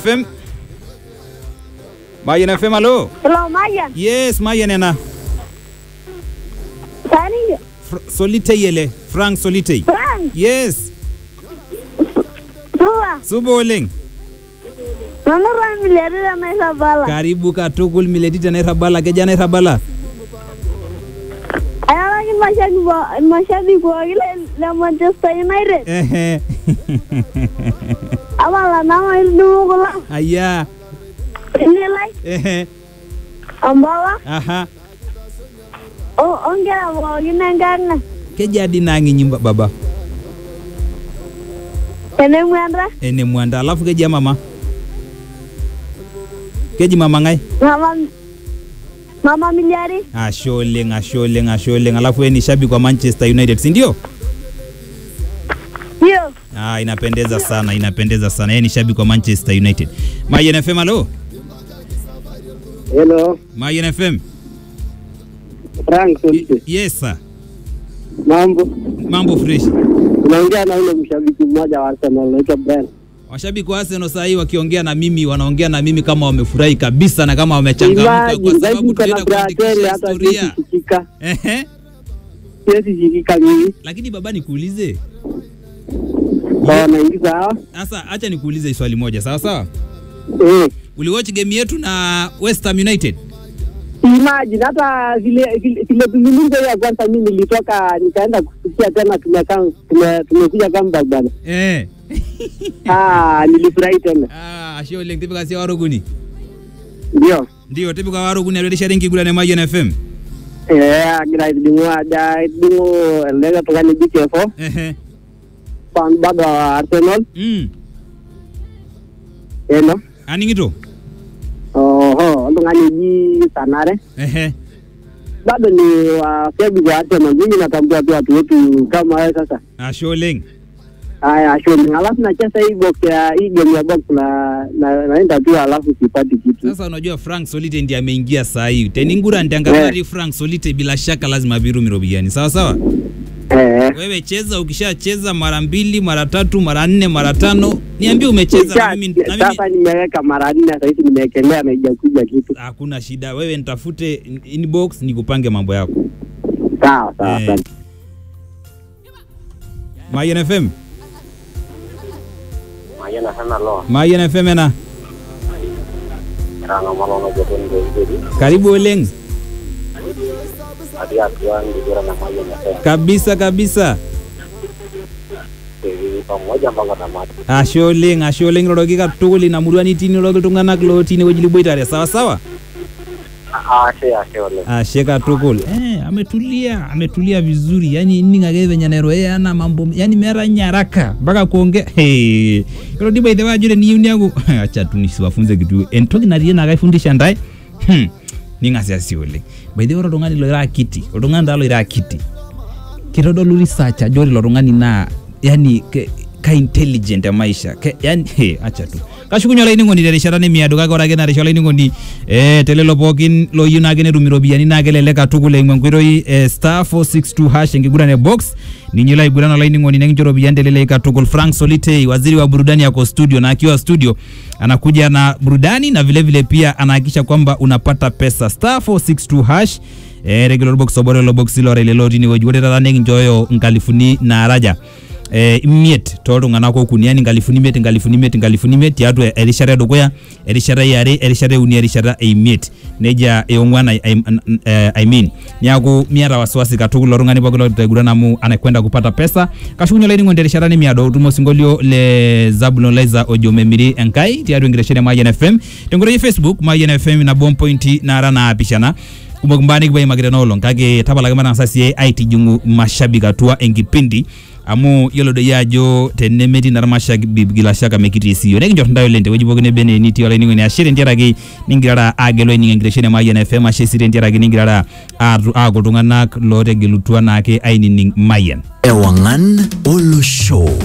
FM. Mayan FM, halo. Hello, Mayan. Yes, Mayan ena. Sani, Fr Solitei ele. Frank Solitei. Frank, Yes. Tua, Subo oleng. nanu Ramilere na Isabala. Karibu katukul miletita nairabala keja nairabala. Ayalaki mashabiki wa- mashabiki pooki le- le Manchester United. Ehe. Abala nama ildumu kulo. Aya. Inilai, Ehe. Ambala, Aha. o- onkera pookin enkarna. Keja di nangi nyimba baba. Tenemwenda, Ene mwanda alafu keja mama. Keji mama ngai. mama mama Miliari. Ashe oleng, ashe oleng, ashe oleng. Alafu wewe ni shabiki wa Manchester United, si ndio? Hiyo, Ah, inapendeza sana, inapendeza sana. Yeye ni shabiki wa Manchester United. Mayen FM, halo. Hello, Mayen FM. Frank Y- Solite. Yes sir. Mambo. Mambo fresh. Unaongea na ule mshabiki mmoja wa Arsenal anaitwa Brian. Washabiki wa Arsenal saa hii wakiongea na mimi wanaongea na mimi kama wamefurahi kabisa na kama wamechangamka kwa Imagine, sababu zaidi niko na tunaenda Brazil kuandikisha hata historia. siwezi shikika. Ehe. Siwezi shikika mimi. Lakini baba nikuulize. Sawa naingiza hawa. Sasa acha nikuulize swali moja, sawa sawa? Eh. Uliwatch game yetu na West Ham United? Imagine hata vile vile vile tulizungumza ya kwanza mimi nilitoka nikaenda kusikia tena tumekaa tume, tumekuja comeback bana. Eh. Ah, nilifurahi tena. Ah, ashe oleng tipika sia waroguni. Ndio. Ndio tipika waroguni alirudisha ringi kula na Mayen FM. Eh, agira idingu aja idingu lega tungani BKFO Ehe. fan bado wa Arsenal. Mm. Eh no. Aningito? Oho, oltung'ani oji Sanare Ehe. bado ni washabiki wa Arsenal. Mimi natambua tu watu wetu kama wewe sasa. Ashe oleng. Haya, ashoni. Alafu nacheza hii box ya hii game ya box na na naenda tu alafu sipati kitu. Sasa unajua Frank Solite ndiye ameingia saa hii. Teningura ndiangalia Frank Solite bila shaka lazima birumi robiani. Sawa sawa? Eh. Wewe cheza, ukishacheza mara mbili, mara tatu, mara nne, mara tano, niambie umecheza na mimi, na mimi Sasa nimeweka mara nne sasa hivi nimewekelea na haijakuja kitu. hakuna shida. Wewe nitafute in- inbox nikupange mambo yako. Sawa sawa. Eh. asante. Mayen FM. Mayana sana lo, Mayen FM ena. ranga malono joton go ibedi, Karibu oleng. adi atua ngira na mayana sana. Kabisa kabisa. Tevi pamoja mpaka tamati. Ashe oleng, ashe oleng roroki katukul ina murua nitii niroroki iltung'anak lotii inewueji liboitare. Sawa sawa? Ashe ashe ole. Ashe katukul. Eh, ametulia, ametulia vizuri. Yaani ining ake venye nairoea ana mambo, yaani meeta nye haraka mpaka kuongea. Hey. Ilo diba ithe wajure niyieu niaku acha tu nisiwafunze kitu. Entoki natii naa kaifundisha ntae. Hmm. Ning'asi asi oleng. By the way ore oltung'ani loira akiti, oltung'ani taa loira akiti. Kitodolu research ajo ore ilo tung'ani naa yani ke, ka intelligent ya maisha ke, yani he, acha tu kashukunye olainining'oni terishata nemiado kake ore ake narisha olainining'oni eh, telelo pookin loyieu naake netum iropiyiani naa kelelek katukul eimu enkoitoi eh, star 462 hash enkiguran e box ninye ilo aiguran olainining'oni nekincho iropiyiani telelek katukul frank solitei waziri wa burudani yako studio na akiwa studio anakuja na burudani na vilevile vile pia anahakikisha kwamba unapata pesa star 462 hash eh, regular box obore lo box lore lelo tine wueji ore taata nekinchooyo nkalifuni naaraja eh, imiet tooltung'anak okuni yani nkalifuni imiet nkalifuni imiet nkalifuni imiet tiatua erishata edukuya erishata eare erishata euni erishata eimiet nejia eong'uan I, I, eh, I mean niaku miata wasiwasi katukul ilo tung'ani pooki lotaiguran amu anakwenda kupata pesa kashukunye olainining'oni terishata nemiado utumo osinkolio le zabulon liza ojo memiri enkai tiatua enkitesheni e mayian fm tenkoitoi e facebook mayian fm nabo mpointi naara naapishana kumok mbaa nikipuo noolong kake tapalaki matang'asa siye aitijing'u mashabik atua enkipindi amu yiolo doi ajo tenemetii naa irmashabik bila shaka mekitii siyo nekinchor ntae oleng tewueji pookin nebe enaa enitii olainining'oni ashe tentiaraki ningirara agelu aining enkitesheni e Mayian FM ashe sii tentiaraki ningirara aatu- aaku iltung'anak lootegelutua naake ainining Mayian Ewangan Olo Show.